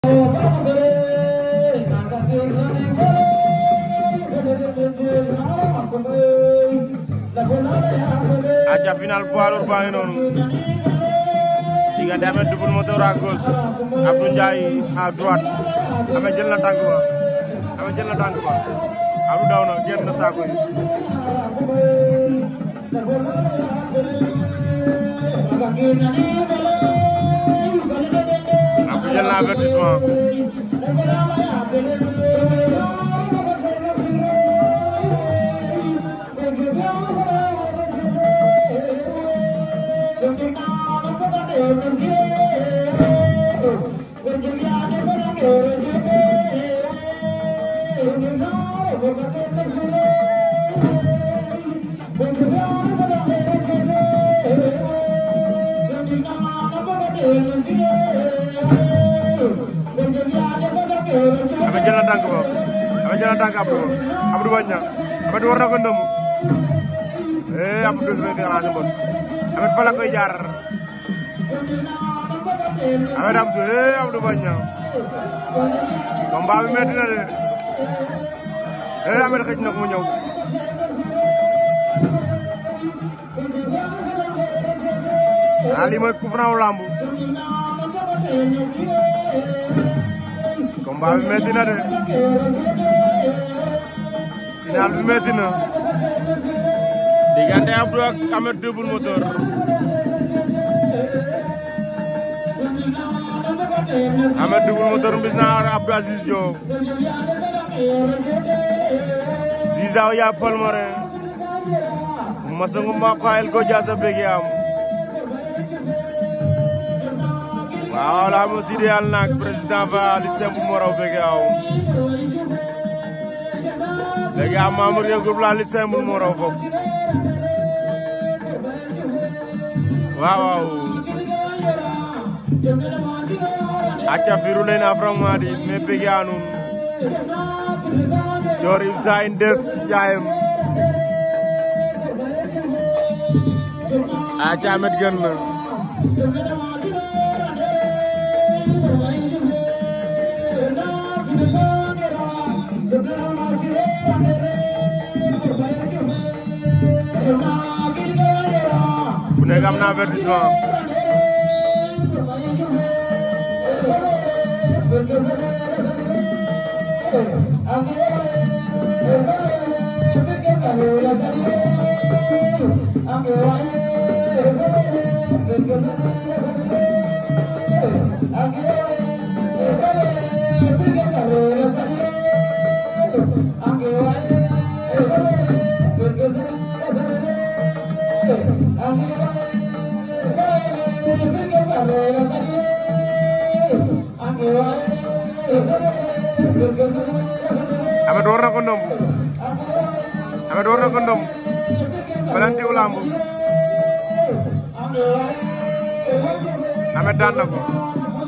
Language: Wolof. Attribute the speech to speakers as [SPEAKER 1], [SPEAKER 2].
[SPEAKER 1] aca final poids lourd baa ngi noonu diggante Ameth Double Moteur à gauche Abdou Ndiaye à droite Ameth jël na tànk ba Ameth jël na tànk ba Abdou daw na génn na saako yi Abdou jël na avertissement Ameth jël na tànk ba Ameth jël na tànk Abdou Abdou bañ na Ameth war na ko ndëmu eh Abdou du fekk arrangé mbot Ameth fa la koy jaar Ameth Abdou eh Abdou bañ na combat bi metti na de eh Ameth xëj na ko mu ñëw ah lii mooy coup franc lamb combat bi metti na de final bi metti na diggante Abdou ak Ameth Double Moteur Ameth Double Moteur mbis na Abdou Aziz Diop Ziza ya Palmarin masangu maqayel ko jasa bege am waaw la mo sidi yal nak président va li simple mo raw bege aw bege am membre ye groupe la li simple mo raw fop waaw waaw acca firu len afram madi me bege anun jor ibsa in def jaayem aca Ameth gën na ku nekk am na avertissement Ameth war na ko ndomb Ameth war na ko ndomb balantiw lamb Ameth daan na ko